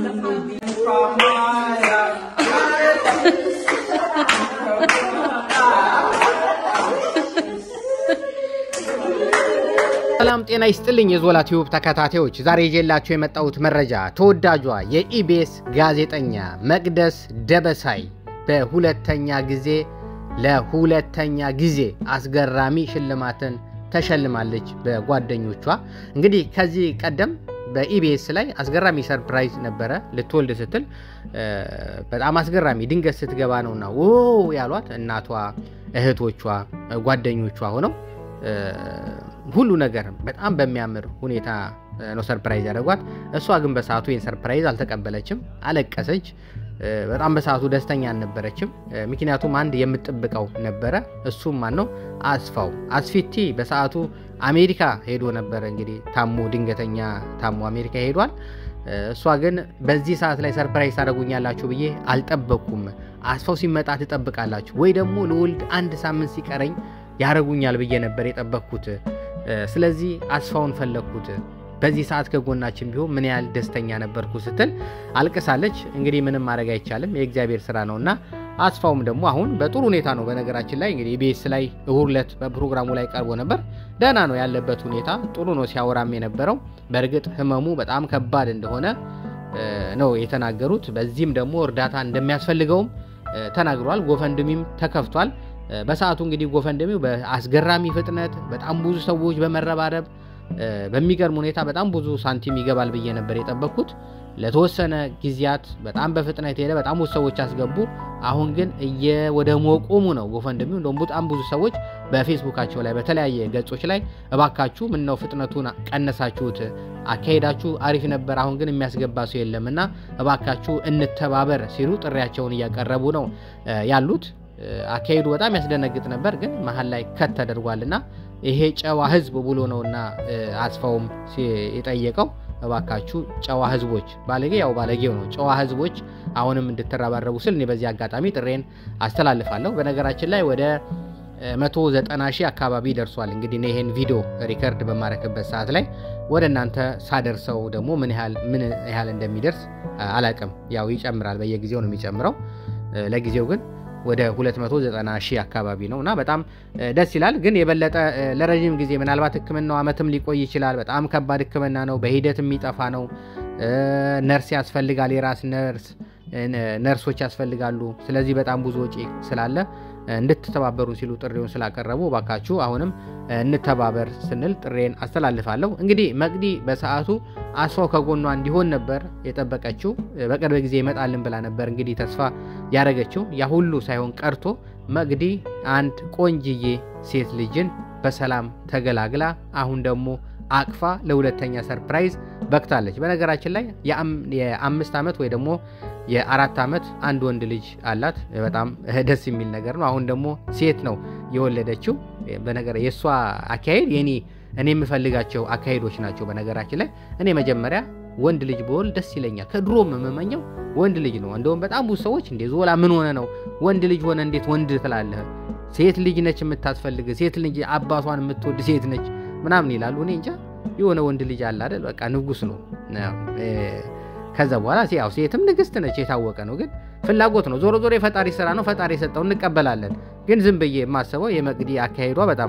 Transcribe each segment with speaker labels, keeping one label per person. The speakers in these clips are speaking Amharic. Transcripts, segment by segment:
Speaker 1: ሰላም ጤና ይስጥልኝ የዞላ ቲዩብ ተከታታዮች፣ ዛሬ ይዤላችሁ የመጣሁት መረጃ ተወዳጇ የኢቢኤስ ጋዜጠኛ መቅደስ ደበሳይ በሁለተኛ ጊዜ ለሁለተኛ ጊዜ አስገራሚ ሽልማትን ተሸልማለች በጓደኞቿ። እንግዲህ ከዚህ ቀደም በኢቢኤስ ላይ አስገራሚ ሰርፕራይዝ ነበረ። ልትወልድ ስትል በጣም አስገራሚ ድንገት ስትገባ ነውና ዎ ያሏት እናቷ፣ እህቶቿ፣ ጓደኞቿ ሆነው ሁሉ ነገር በጣም በሚያምር ሁኔታ ነው ሰርፕራይዝ ያደረጓት። እሷ ግን በሰዓቱ ይህን ሰርፕራይዝ አልተቀበለችም፣ አለቀሰች። በጣም በሰዓቱ ደስተኛ አልነበረችም። ምክንያቱም አንድ የምትጠብቀው ነበረ። እሱም ማን ነው? አስፋው አስፊቲ በሰዓቱ አሜሪካ ሄዶ ነበረ። እንግዲህ ታሞ ድንገተኛ ታሞ አሜሪካ ሄዷል። እሷ ግን በዚህ ሰዓት ላይ ሰርፕራይዝ ታደርጉኛላችሁ ብዬ አልጠበቅኩም። አስፋው ሲመጣ ትጠብቃላችሁ ወይ ደግሞ ልውልድ አንድ ሳምንት ሲቀረኝ ያደርጉኛል ብዬ ነበር የጠበቅኩት። ስለዚህ አስፋውን ፈለግኩት። በዚህ ሰዓት ከጎናችን ቢሆን ምን ያህል ደስተኛ ነበርኩ ስትል አልቅሳለች። እንግዲህ ምንም ማድረግ አይቻልም፣ የእግዚአብሔር ስራ ነው እና አስፋውም ደግሞ አሁን በጥሩ ሁኔታ ነው። በነገራችን ላይ እንግዲህ ኢቢኤስ ላይ እሁድ ዕለት በፕሮግራሙ ላይ ቀርቦ ነበር። ደህና ነው ያለበት ሁኔታ ጥሩ ነው ሲያወራም የነበረው። በእርግጥ ህመሙ በጣም ከባድ እንደሆነ ነው የተናገሩት። በዚህም ደግሞ እርዳታ እንደሚያስፈልገውም ተናግሯል። ጎፈንድሚም ተከፍቷል። በሰዓቱ እንግዲህ ጎፈንድሚው በአስገራሚ ፍጥነት በጣም ብዙ ሰዎች በመረባረብ በሚገርም ሁኔታ በጣም ብዙ ሳንቲም ይገባል ብዬ ነበር የጠበቅኩት። ለተወሰነ ጊዜያት በጣም በፍጥነት ሄደ፣ በጣም ብዙ ሰዎች አስገቡ። አሁን ግን ወደ መቆሙ ነው ጎፈንድሚው። እንደውም በጣም ብዙ ሰዎች በፌስቡካቸው ላይ በተለያየ ገጾች ላይ እባካችሁ ምነው ፍጥነቱን ቀነሳችሁት? አካሄዳችሁ አሪፍ ነበር፣ አሁን ግን የሚያስገባ ሰው የለም እና እባካችሁ እንተባበር ሲሉ ጥሪያቸውን እያቀረቡ ነው ያሉት። አካሄዱ በጣም ያስደነግጥ ነበር፣ ግን መሀል ላይ ከት ተደርጓልና ይሄ ጨዋ ህዝብ ብሎ ነውና አስፋውም የጠየቀው እባካችሁ ጨዋ ህዝቦች፣ ባለጌ ያው ባለጌው ነው። ጨዋ ህዝቦች አሁንም እንድትረባረቡ ስል እኔ በዚህ አጋጣሚ ጥሬን አስተላልፋለሁ። በነገራችን ላይ ወደ 190 ሺህ አካባቢ ደርሷል። እንግዲህ እኔ ይሄን ቪዲዮ ሪከርድ በማረክበት ሰዓት ላይ ወደ እናንተ ሳደርሰው ደግሞ ምን ያህል ምን ያህል እንደሚደርስ አላቅም። ያው ይጨምራል፣ በየጊዜው ነው የሚጨምረው። ለጊዜው ግን ወደ 290 ሺህ አካባቢ ነው እና በጣም ደስ ይላል። ግን የበለጠ ለረዥም ጊዜ ምናልባት ህክምናው አመትም ሊቆይ ይችላል። በጣም ከባድ ህክምና ነው። በሂደት የሚጠፋ ነው። ነርስ ያስፈልጋል። የራስ ነርስ ነርሶች ያስፈልጋሉ። ስለዚህ በጣም ብዙ ወጪ ስላለ እንድትተባበሩ ሲሉ ጥሪውን ስላቀረቡ ባካችሁ አሁንም እንተባበር ስንል ጥሬን አስተላልፋለሁ። እንግዲህ መቅዲ በሰዓቱ አስፋው ከጎኗ እንዲሆን ነበር የጠበቀችው። በቅርብ ጊዜ ይመጣልን ብላ ነበር እንግዲህ ተስፋ ያደረገችው። ያ ሁሉ ሳይሆን ቀርቶ መቅዲ አንድ ቆንጅዬ ሴት ልጅን በሰላም ተገላግላ አሁን ደግሞ አቅፋ ለሁለተኛ ሰርፕራይዝ በክታለች። በነገራችን ላይ የአምስት ዓመት ወይ ደግሞ የአራት ዓመት አንድ ወንድ ልጅ አላት። በጣም ደስ የሚል ነገር ነው። አሁን ደግሞ ሴት ነው የወለደችው። በነገር የእሷ አካሄድ የኔ እኔ የምፈልጋቸው አካሄዶች ናቸው። በነገራችን ላይ እኔ መጀመሪያ ወንድ ልጅ በወል ደስ ይለኛል። ከድሮም የምመኘው ወንድ ልጅ ነው። እንደውም በጣም ብዙ ሰዎች እንዴ ዞላ ምን ሆነ ነው ወንድ ልጅ ሆነ እንዴት ወንድ ትላለህ? ሴት ልጅ ነች የምታስፈልግ፣ ሴት ልጅ አባቷን የምትወድ ሴት ነች ምናምን ይላሉ። እኔ እንጃ የሆነ ወንድ ልጅ አለ አይደል? በቃ ንጉስ ነው። ከዛ በኋላ ያው ሴትም ንግስት ነች፣ የታወቀ ነው። ግን ፍላጎት ነው። ዞሮ ዞሮ የፈጣሪ ስራ ነው። ፈጣሪ የሰጠው እንቀበላለን። ግን ዝም ብዬ የማስበው የመቅዲ አካሄዷ በጣም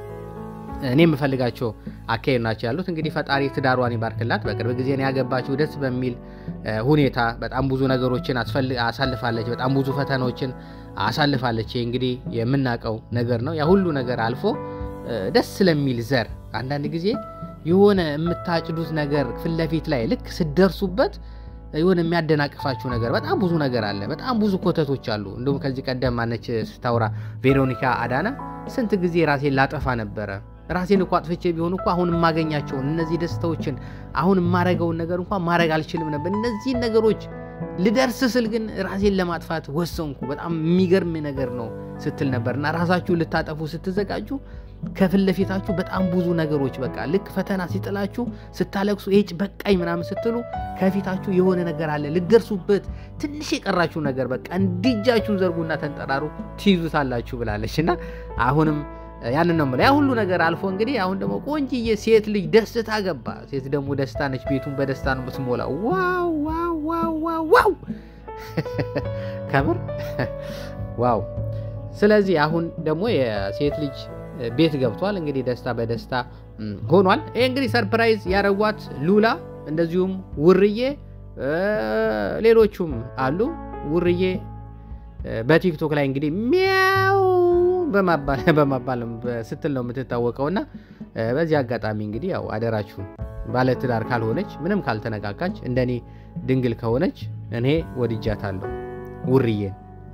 Speaker 1: እኔ የምፈልጋቸው አካሄድ ናቸው ያሉት። እንግዲህ ፈጣሪ ትዳሯን ይባርክላት። በቅርብ ጊዜ ነው ያገባችው። ደስ በሚል ሁኔታ በጣም ብዙ ነገሮችን አሳልፋለች። በጣም ብዙ ፈተናዎችን አሳልፋለች። እንግዲህ የምናውቀው ነገር ነው። ያ ሁሉ ነገር አልፎ ደስ ስለሚል ዘር አንዳንድ ጊዜ የሆነ የምታጭዱት ነገር ፊት ለፊት ላይ ልክ ስደርሱበት የሆነ የሚያደናቅፋችሁ ነገር በጣም ብዙ ነገር አለ። በጣም ብዙ ኮተቶች አሉ። እንዲሁም ከዚህ ቀደም ማነች ስታውራ ቬሮኒካ አዳና ስንት ጊዜ ራሴን ላጠፋ ነበረ ራሴን እኮ አጥፍቼ ቢሆን እኮ አሁን የማገኛቸውን እነዚህ ደስታዎችን አሁን የማረገውን ነገር እንኳን ማድረግ አልችልም ነበር። እነዚህን ነገሮች ልደርስ ስል ግን ራሴን ለማጥፋት ወሰንኩ። በጣም የሚገርም ነገር ነው ስትል ነበር እና ራሳችሁ ልታጠፉ ስትዘጋጁ ከፊት ለፊታችሁ በጣም ብዙ ነገሮች በቃ ልክ ፈተና ሲጥላችሁ ስታለቅሱ ጭ በቃኝ ምናምን ስትሉ ከፊታችሁ የሆነ ነገር አለ ልደርሱበት ትንሽ የቀራችሁ ነገር በቃ እንዲጃችሁን ዘርጉና ተንጠራሩ ትይዙታላችሁ ብላለች እና አሁንም ያንን ነው የምለው። ያ ሁሉ ነገር አልፎ እንግዲህ አሁን ደግሞ ቆንጅዬ ሴት ልጅ ደስታ ገባ። ሴት ደግሞ ደስታ ነች። ቤቱን በደስታ ነው የምትሞላው። ዋው ዋው ዋው ዋው ዋው ከምር ዋው። ስለዚህ አሁን ደግሞ የሴት ልጅ ቤት ገብቷል። እንግዲህ ደስታ በደስታ ሆኗል። ይህ እንግዲህ ሰርፕራይዝ ያደረጓት ሉላ፣ እንደዚሁም ውርዬ፣ ሌሎቹም አሉ። ውርዬ በቲክቶክ ላይ እንግዲህ ሚያው በማባል ስትል ነው የምትታወቀው። እና በዚህ አጋጣሚ እንግዲህ ያው አደራችሁን ባለትዳር ካልሆነች ምንም ካልተነቃቃች እንደኔ ድንግል ከሆነች እኔ ወድጃታለሁ ውርዬን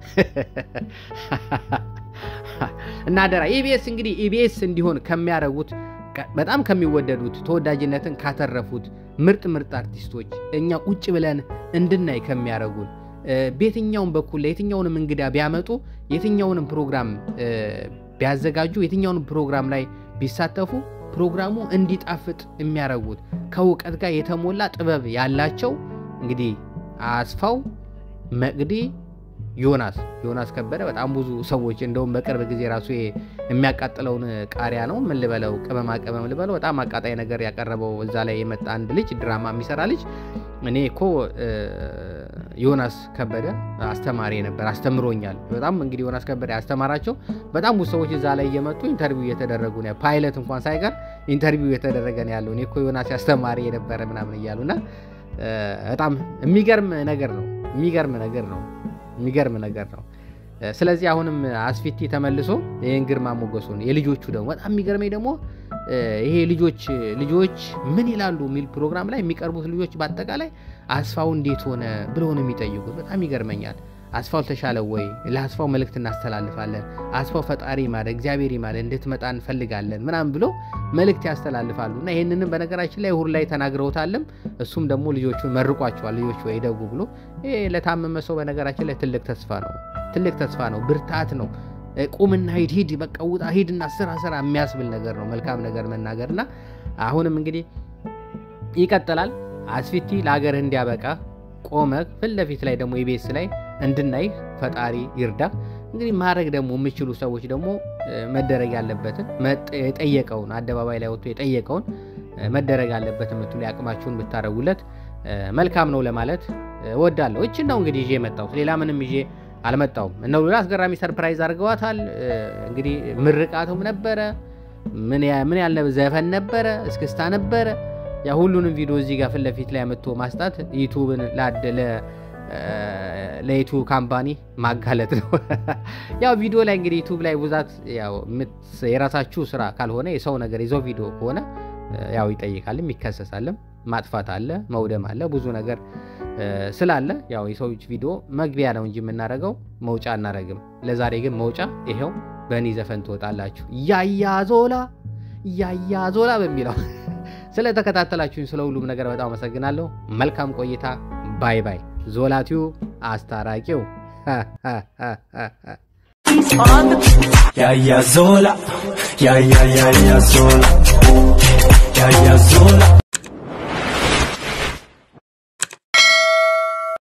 Speaker 1: እና አደራ ኢቢኤስ እንግዲህ ኢቢኤስ እንዲሆን ከሚያደርጉት በጣም ከሚወደዱት ተወዳጅነትን ካተረፉት ምርጥ ምርጥ አርቲስቶች እኛ ቁጭ ብለን እንድናይ ከሚያደርጉን በየትኛውም በኩል ለየትኛውንም እንግዳ ቢያመጡ የትኛውንም ፕሮግራም ቢያዘጋጁ የትኛውንም ፕሮግራም ላይ ቢሳተፉ ፕሮግራሙ እንዲጣፍጥ የሚያደርጉት ከእውቀት ጋር የተሞላ ጥበብ ያላቸው እንግዲህ አስፋው መቅዲ ዮናስ ዮናስ ከበደ በጣም ብዙ ሰዎች እንደውም በቅርብ ጊዜ ራሱ የሚያቃጥለውን ቃሪያ ነው ምን ልበለው ቅመማ ቅመም ልበለው በጣም አቃጣይ ነገር ያቀረበው እዛ ላይ የመጣ አንድ ልጅ ድራማ የሚሰራ ልጅ እኔ እኮ ዮናስ ከበደ አስተማሪ ነበር አስተምሮኛል በጣም እንግዲህ ዮናስ ከበደ ያስተማራቸው በጣም ብዙ ሰዎች እዛ ላይ እየመጡ ኢንተርቪው እየተደረጉ ነው ፓይለት እንኳን ሳይቀር ኢንተርቪው እየተደረገ ነው ያለው እኔ እኮ ዮናስ አስተማሪ የነበረ ምናምን እያሉና በጣም የሚገርም ነገር ነው የሚገርም ነገር ነው የሚገርም ነገር ነው። ስለዚህ አሁንም አስፊቲ ተመልሶ ይህን ግርማ ሞገሱን የልጆቹ ደግሞ በጣም የሚገርመኝ ደግሞ ይሄ ልጆች ልጆች ምን ይላሉ የሚል ፕሮግራም ላይ የሚቀርቡት ልጆች በአጠቃላይ አስፋው እንዴት ሆነ ብለው ነው የሚጠይቁት። በጣም ይገርመኛል። አስፋው ተሻለ ወይ? ለአስፋው መልእክት እናስተላልፋለን። አስፋው ፈጣሪ ማለ እግዚአብሔር ማለ እንድትመጣ እንፈልጋለን ምናምን ብሎ መልእክት ያስተላልፋሉ። እና ይህንንም በነገራችን ላይ እሁድ ላይ ተናግረውታልም። እሱም ደግሞ ልጆቹን መርቋቸዋል። ልጆች ወይ ደጉ ብሎ ይሄ ለታመመ ሰው በነገራችን ላይ ትልቅ ተስፋ ነው። ትልቅ ተስፋ ነው። ብርታት ነው። ቁምና ሂድ ሂድ በቃ ውጣ ሂድና ስራ ስራ የሚያስብል ነገር ነው። መልካም ነገር መናገር እና አሁንም እንግዲህ ይቀጥላል። አስፊቲ ለሀገርህ እንዲያበቃ ቆመ ፊት ለፊት ላይ ደግሞ ኢቢኤስ ላይ እንድናይ ፈጣሪ ይርዳ። እንግዲህ ማድረግ ደግሞ የሚችሉ ሰዎች ደግሞ መደረግ ያለበትን የጠየቀውን አደባባይ ላይ ወጥቶ የጠየቀውን መደረግ ያለበት የምትሉ የአቅማችሁን ብታደረጉለት መልካም ነው ለማለት እወዳለሁ። እችን ነው እንግዲህ ይዤ የመጣሁት ሌላ ምንም ይዤ አልመጣውም። እነ ሉላ አስገራሚ ሰርፕራይዝ አድርገዋታል። እንግዲህ ምርቃቱም ነበረ፣ ምን ያለ ዘፈን ነበረ፣ እስክስታ ነበረ። ያ ሁሉንም ቪዲዮ እዚህ ጋር ፊት ለፊት ላይ መጥቶ ማስጣት ዩቱብን ላደለ ለዩቱብ ካምፓኒ ማጋለጥ ነው። ያው ቪዲዮ ላይ እንግዲህ ዩቱብ ላይ ብዛት የራሳችሁ ስራ ካልሆነ የሰው ነገር የሰው ቪዲዮ ከሆነ ያው ይጠይቃልም ይከሰሳልም፣ ማጥፋት አለ፣ መውደም አለ፣ ብዙ ነገር ስላለ ያው የሰው ቪዲዮ መግቢያ ነው እንጂ የምናደርገው መውጫ አናደርግም። ለዛሬ ግን መውጫ ይሄው በእኔ ዘፈን ትወጣላችሁ። ያያ ዞላ ያያ ዞላ በሚለው ስለተከታተላችሁኝ ስለ ሁሉም ነገር በጣም አመሰግናለሁ። መልካም ቆይታ። ባይ ባይ። ዞላ ቲዩብ አስታራቂው
Speaker 2: ያያ ዞላ ያያ ያያ ዞላ ያያ ዞላ